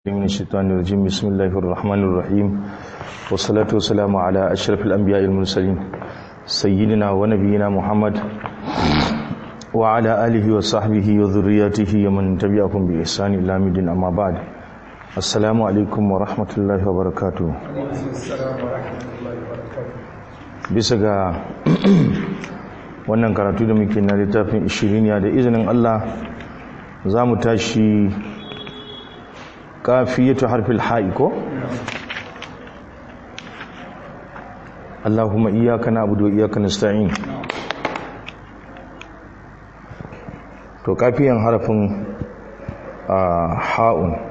من الشيطان الرجيم بسم الله الرحمن الرحيم والصلاة والسلام على أشرف الأنبياء المرسلين سيدنا ونبينا محمد وعلى آله وصحبه وذرياته ومن تبعهم بإحسان إلى مدين أما بعد السلام عليكم ورحمة الله وبركاته bisa ga wannan karatu da muke na littafin ishiriniya da izinin Allah za mu tashi kafiyatu harfil ha'i ko Allahumma iyyaka na'budu wa iyyaka nasta'in to kafiyan harfin ha'un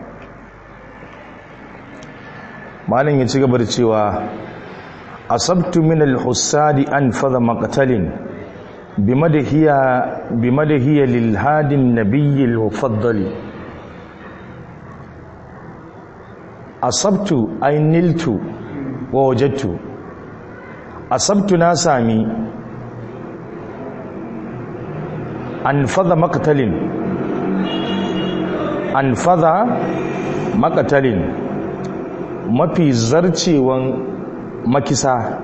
malin ya ci gaba da cewa asabtu min al-husadi an fadha maqtalin bimadahiya bimadahiya lil hadin nabiyyi al-mufaddali asabtu ay niltu wa wajadtu asabtu na sami an fadha maqtalin an fadha maqtalin mafi zarcewan makisa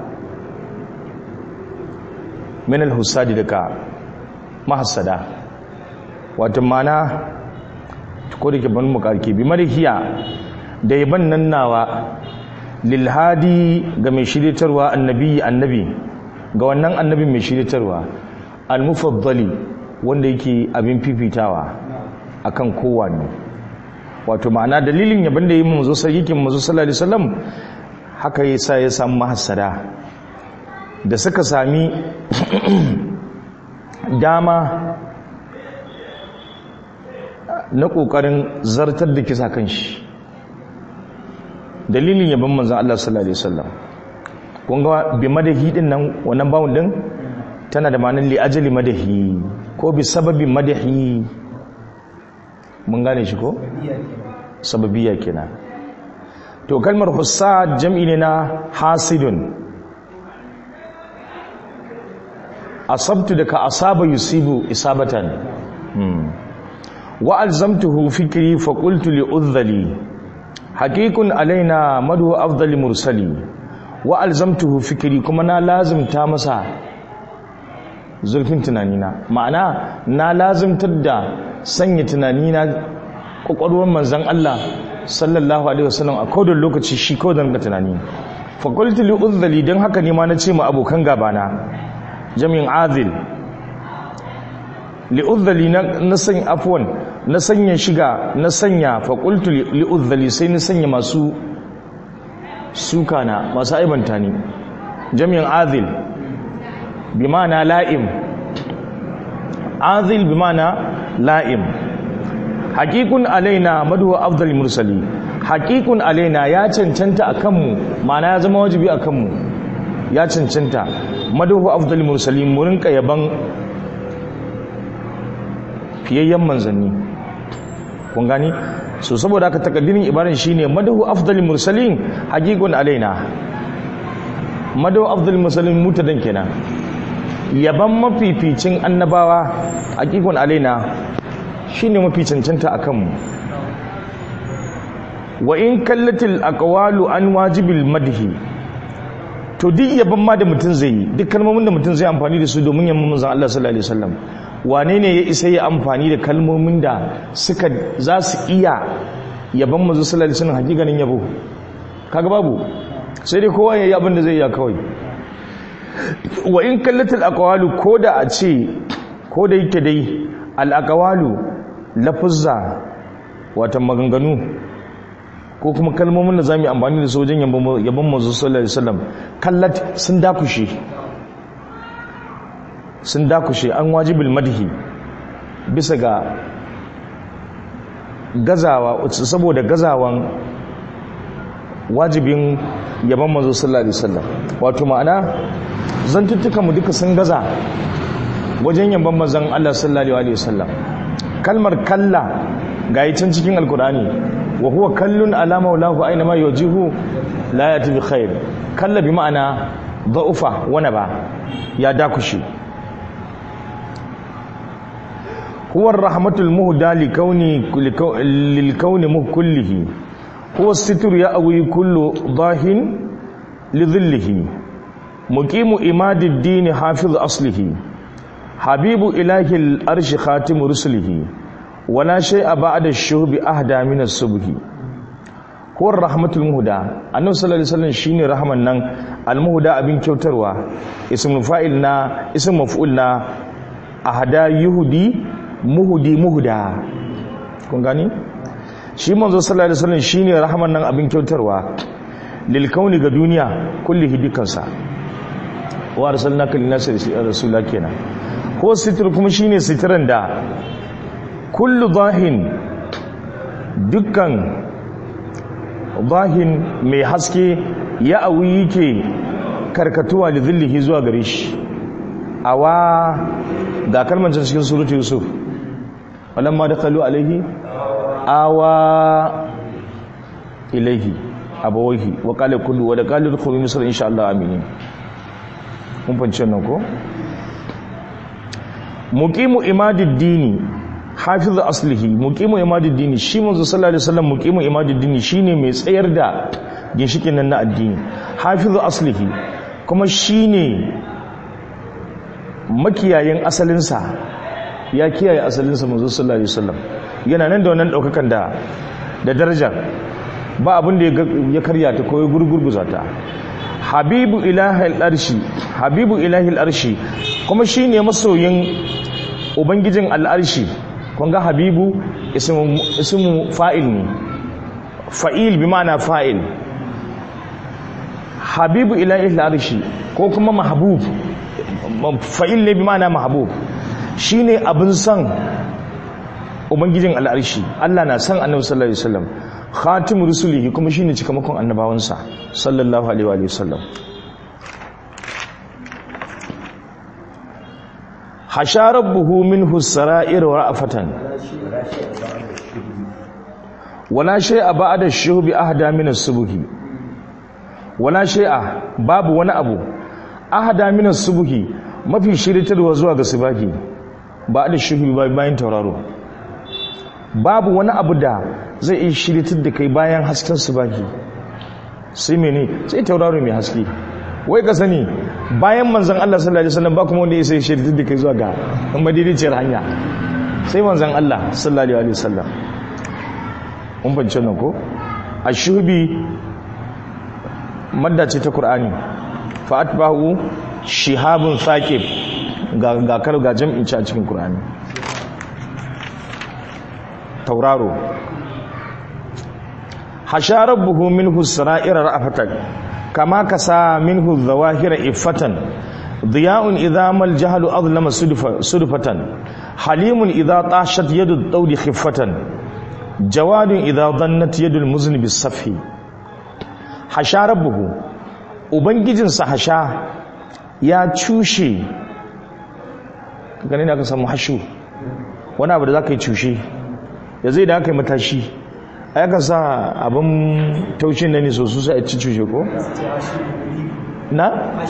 min al-husadi daga mahassada wato mana ko da ke ban mu karki bi marihiya da yaban nan nawa lilhadi ga mai shiritarwa annabi annabi ga wannan annabi mai shiritarwa al-mufaddali wanda yake abin fifitawa akan kowanne wato ma'ana dalilin yaban da yi manzo sayyikin manzo sallallahu alaihi wasallam haka yasa ya samu mahassada da suka sami dama na kokarin zartar da kisa kan shi dalilin yabon manzan Allah sallallahu alaihi wasallam kun ga bi madahi din nan wannan bawun din tana da ma'anar li ajali madahi ko bi sababi madahi mun gane shi ko sababiyya kenan to kalmar hussad jam'i ne na hasidun asabtu daga asaba yusibu isabatan wa alzamtuhu fikri fa qultu li udhali haqiqun alaina madu afdal mursali wa alzamtuhu fikri kuma na lazimta masa zulfin tunanina ma'ana na lazimtar da sanya tunanina kwakwalwar manzon Allah sallallahu alaihi wasallam a kodin lokaci shi kodin ga tunani fa qultu li udhali dan haka ne ma na ce ma abokan gabana jami'in azil li'udhali na sanya afwan na sanya shiga na sanya faƙultu li'udhali sai na sanya masu suka na masu aibanta ni jami'in azil bi mana la'im azil bi mana la'im haƙiƙun alaina maduwa afdal mursali haƙiƙun alaina ya cancanta a kanmu mana ya zama wajibi a kanmu ya cancanta maduwa afdal mursali mu rinka yaban fiyayyen manzanni kun gani so saboda aka takaddirin ibaran shine madahu afdal mursalin haqiqun alaina madahu afdal mursalin mutadan kenan yaban mafificin annabawa haqiqun alaina shine mafi cancanta akan mu wa in kallatil aqwalu an wajibil madhi to duk yaban ma da mutum zai yi duk kalmomin da mutum zai amfani da su domin yamma manzon Allah sallallahu alaihi wasallam wane ne ya isa ya amfani da kalmomin da suka za su iya yaban mazu sallallahu alaihi wasallam hakikanin yabo kaga babu sai dai kowa yayi abin da zai iya kawai wa in kallatul aqwalu koda a ce koda yake dai al aqwalu lafuzza wata maganganu ko kuma kalmomin da zamu amfani da su wajen yaban mazu sallallahu alaihi wasallam kallat sun dakushe sun dakushe an wajibul madhi bisa ga gazawa saboda gazawan wajibin yaban manzo sallallahu alaihi wasallam wato ma'ana zantuttukan mu duka sun gaza wajen yaban manzon Allah sallallahu alaihi wasallam kalmar kalla ga can cikin alkur'ani wa huwa kallun ala maulahu aina ma yujihu la yati bi khair kalla bi ma'ana dha'ufa wana ba ya dakushe huwa rahmatul muhda li kauni lil kauni kullihi huwa situr ya awi kullu dahin lidhillihi muqimu imadid din hafiz aslihi habibu ilahi al-arsh khatim rusulihi wala shay'a ba'da ash-shuhbi ahda min as-subhi huwa rahmatul muhda annabi sallallahu alaihi wasallam shine rahman nan al-muhda abin kyautarwa ismul fa'il na ism maf'ul na ahda yuhdi muhdi muhda kun gani shi manzo sallallahu alaihi wasallam shine rahman nan abin kyautarwa lil kauni ga duniya kullihi dukansa wa arsalnaka lin nasi rasula kenan ko sitir kuma shine sitiran da kullu zahin dukkan zahin mai haske ya awi yake karkatuwa da zillihi zuwa gare shi awa ga kalmar cikin surutu yusuf walamma da kalu alaihi awa ilaihi abawaihi wa kala kullu wa da kala dukkan misar insha Allah aminin mun fahimci nan ko muqimu imadid dini hafiz aslihi muqimu imadid dini shi manzo sallallahu alaihi wasallam muqimu imadid dini shine mai tsayar da ginshikin nan na addini hafiz aslihi kuma shine makiyayin asalinsa ya kiyaye asalinsa manzo sallallahu alaihi wasallam yana nan da wannan daukakan da da darajar ba abin da ya karya ta ko ya gurgurguza ta habibu ilahil arshi habibu ilahil arshi kuma shine masoyin ubangijin al'arshi kun ga habibu ismu fa'il ne fa'il bi ma'ana fa'il habibu ilahil arshi ko kuma mahbub fa'il ne bi ma'ana mahbub shine abin son ubangijin al'arshi Allah na son annabi sallallahu alaihi wasallam khatim rusulihi kuma shine cikamakon annabawansa sallallahu alaihi wa sallam hasha rabbuhu minhu sara'ir wa ra'afatan wala shay'a ba'da shuhbi ahda min as-subhi wala shay'a babu wani abu ahda min as-subhi mafi shiritarwa zuwa ga subaki ba'da shuhbi bayan tauraro babu wani abu da zai iya shiritar da kai bayan hasken su baki sai mene sai tauraro mai haske wai ka sani bayan manzan Allah sallallahu alaihi wasallam ba kuma wanda ya sai shiritar da kai zuwa ga madidiciyar hanya sai manzan Allah sallallahu alaihi wasallam mun bance nan ko ashubi madda ce ta Qur'ani fa atbahu shihabun thaqib ga ga kar ga jam'in ci a cikin Qur'ani tauraro hasha rabbuhu minhu sara'ira ra'afatan kama kasa minhu zawahira iffatan diya'un idha mal jahlu adlama sudfatan halimun idha tashat yadu dawdi khiffatan jawadun idha dhannat yadu almuzni bisafhi hasha rabbuhu ubangijinsa hasha ya cushe ganin da aka samu hashu wani abu da za ka yi cushe ya zai da aka yi matashi a yakan sa abin taushin na ne sosu sai a ci cushe ko? na?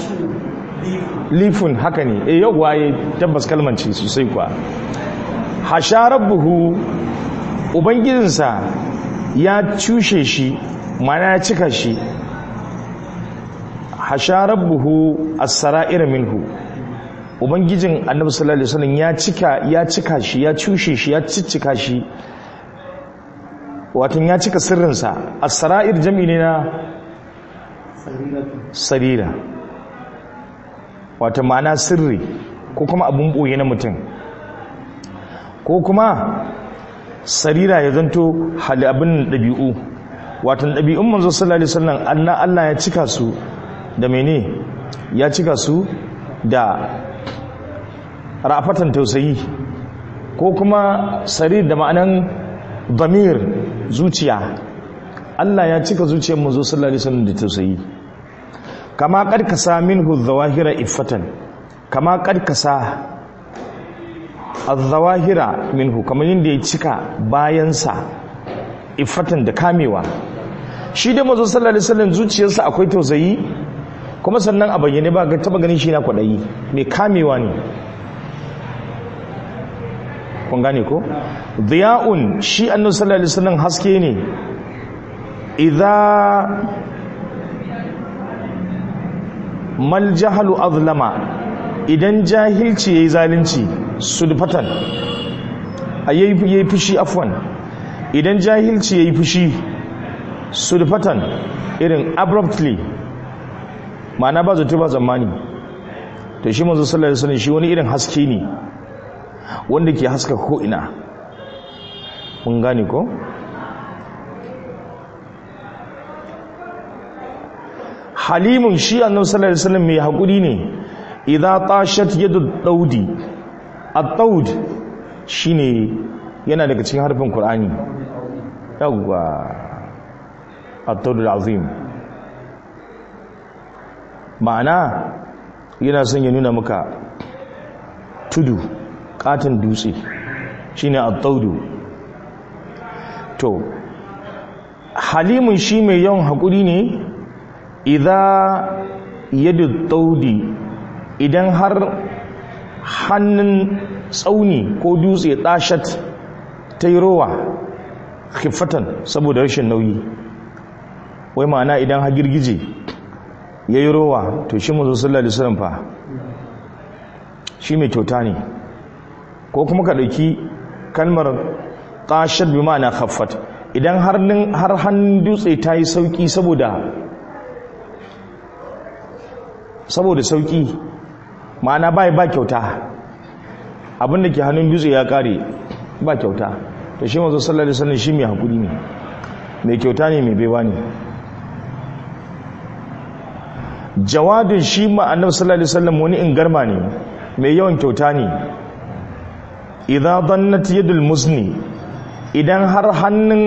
lifun haka ne e yau waye tabbas kalmanci sosai kuwa hasharar buhu ubangijinsa ya cushe shi mana ya cika shi hasharar buhu a sara'ir minhu ubangijin annabi sallallahu alaihi wasallam ya cika ya cika shi ya cushe shi ya ciccika shi watan ya cika sirrinsa as-sara'ir jami ne na sarira wata ma'ana sirri ko kuma abun boye na mutum ko kuma sarira ya zanto hali abin ɗabi'u watan ɗabi'un manzo sallallahu alaihi wasallam Allah Allah ya cika su da mene ya cika su da rafatan tausayi ko kuma sarir da ma'anan damir zuciya Allah ya cika zuciyar manzo sallallahu alaihi wasallam da tausayi kama karkasa minhu zawahira iffatan kama karkasa az-zawahira minhu kamar yadda ya cika bayansa iffatan da kamewa shi da manzo sallallahu alaihi wasallam zuciyarsa akwai tausayi kuma sannan a bayyane ba ga taba ganin shi na kwadayi mai kamewa ne kun gane ko diya'un shi annabi sallallahu alaihi wasallam haske ne idza mal jahalu azlama idan jahilci yayi zalunci sudfatan ayi yayi fushi afwan idan jahilci yayi fushi sudfatan irin abruptly ma'ana ba zato ba zamani to shi manzo sallallahu alaihi wasallam shi wani irin haske ne wanda ke haska ko ina mun gane ko halimun shi annabi sallallahu alaihi wasallam mai hakuri ne idza tashat yadu daudi at-taud shine yana daga cikin harfin qur'ani yawwa at-taud al-azim ma'ana yana son ya nuna maka tudu katon dutse shine at-taudu to halimun shi mai yawan hakuri ne idza yadu taudi idan har hannun tsauni ko dutse dashat ta yi rowa khifatan saboda rashin nauyi wai ma'ana idan ha girgije ya yi rowa to shi mazu sallallahu alaihi wasallam fa shi mai kyauta ne ko kuma ka ɗauki kalmar tashat bi ma'ana khaffat idan har hannun dutse ta yi sauki saboda saboda sauki ma'ana bai ba kyauta abinda ke hannun dutse ya kare ba kyauta to shi mazu sallallahu alaihi wasallam shi mai hakuri ne mai kyauta ne mai baiwa ne jawadin shi ma annabi sallallahu alaihi wasallam wani ingarma ne mai yawan kyauta ne idza dannat yadul muzni idan har hannun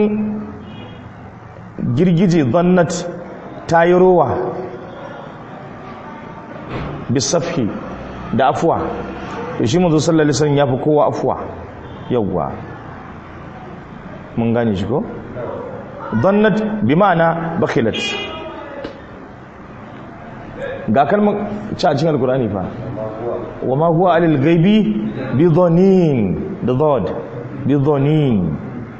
girgije dannat ta yi rowa bisafhi da afuwa to shi manzo sallallahu alaihi wasallam yafi kowa afuwa yawwa mun gane shi ko dannat bi ma'ana bakhilat ga kalmar ci a cikin alkurani fa wa ma huwa alil gaibi bi dhanin da dhad bi dhanin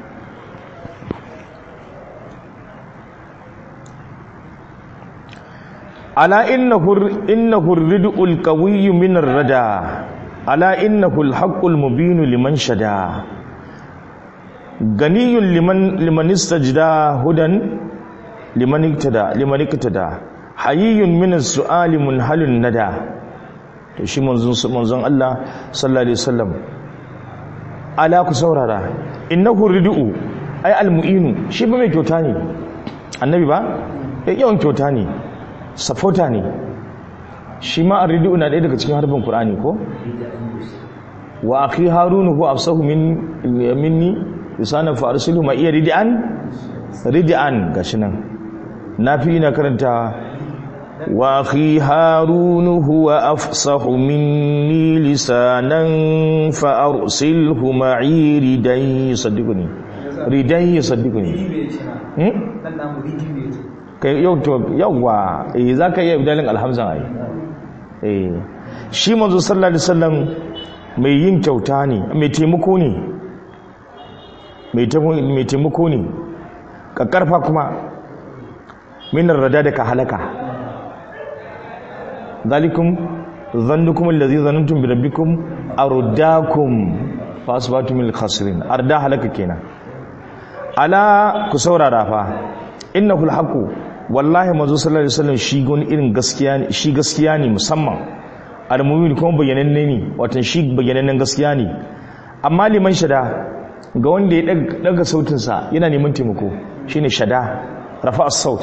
ala innahu innahu ridul qawiyyu min ar-rada ala innahu al-haqqul mubin liman shada ganiyun liman liman istajda hudan liman iktada liman iktada hayyun min as-su'ali munhalun nada to shi manzon manzon Allah sallallahu alaihi wasallam ala ku saurara innahu rid'u ay al-mu'inu shi ba mai kyauta ne annabi ba ya yawan kyauta ne safota ne shi ma ar-rid'u na ɗaya daga cikin harbin qur'ani ko wa akhi harun huwa afsahu min minni lisanan fa arsilu ma iya rid'an rid'an gashi nan nafi ina karanta واخي هارون هو افصح مني لسانا فارسله معي ردي يصدقني ردي يصدقني kai yau to yawa eh zaka iya ibdalin alhamza ai eh shi manzo sallallahu alaihi wasallam mai yin kyauta ne mai taimako ne mai taimako ne kakkarfa kuma minar rada da ka halaka ذلكم ظنكم الذي ظننتم بربكم أرداكم فأصبحتم من الخاسرين أردا هلك كينا ألا كسورة رافا إنه الحق والله منذ صلى الله عليه وسلم شي gon irin gaskiya ne shi gaskiya ne musamman al-mu'min kuma bayyananne ne watan shi bayyanannen gaskiya ne amma liman shada ga wanda ya daga sautin sa yana neman taimako shine shada rafa as-saut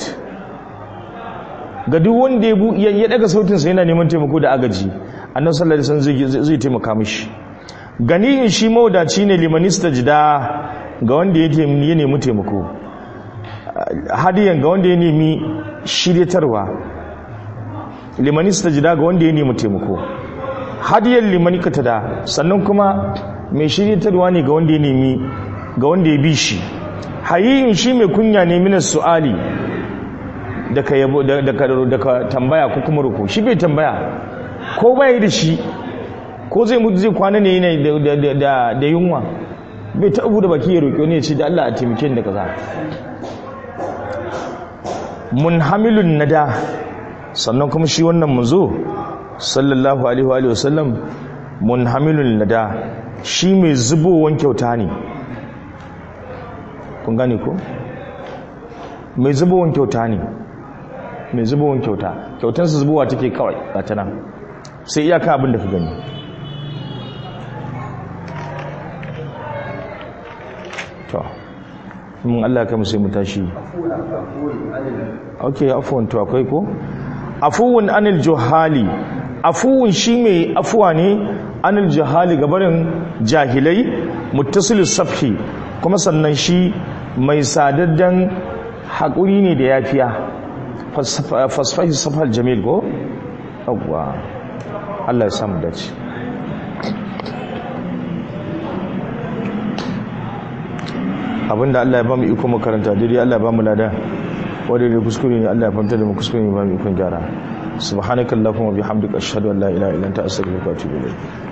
ga duk wanda ya daga sautinsa yana neman taimako da agaji annan sallallahu alaihi wasallam zai taimaka mishi ganiyin shi maudaci ne limanista jida ga wanda ya nemi taimako hadiyan ga wanda ya nemi shiryatarwa limanista jida ga wanda ya nemi taimako hadiyan limanikata da sannan kuma mai shiryatarwa ne ga wanda ya nemi ga wanda ya bi shi hayiyin shi mai kunya ne minas su'ali daga yabo daga tambaya ko kuma ruku shi bai tambaya ko bai da shi ko zai mutu zai kwana ne yana da yunwa bai ta abu da baki ya roƙi wani ya ce da Allah a taimake da kaza munhamilun nada sannan kuma shi wannan manzo sallallahu alaihi wa sallam munhamilun nada shi mai zubowan kyauta ne kun gane ko mai zubowan kyauta ne mai zubowan kyauta kyautansa zubowa take kawai ga ta nan sai iyaka abin da ka gani to mun Allah ka sai mu tashi okay afwan to akwai ko afuwun anil juhali afuwun shi mai afuwa ne anil juhali gabarin jahilai muttasil safhi kuma sannan shi mai sadaddan haƙuri ne da yafiya fasfahi safal jamil ko yawwa Allah ya samu dace abinda Allah ya ba mu iko makaranta daidai Allah ya ba mu lada wadda da kuskure ne Allah ya fahimta da mu kuskure ne ba mu ikon gyara subhanakallahumma bihamdika ashhadu an la ilaha illa anta astaghfiruka wa atubu ilayk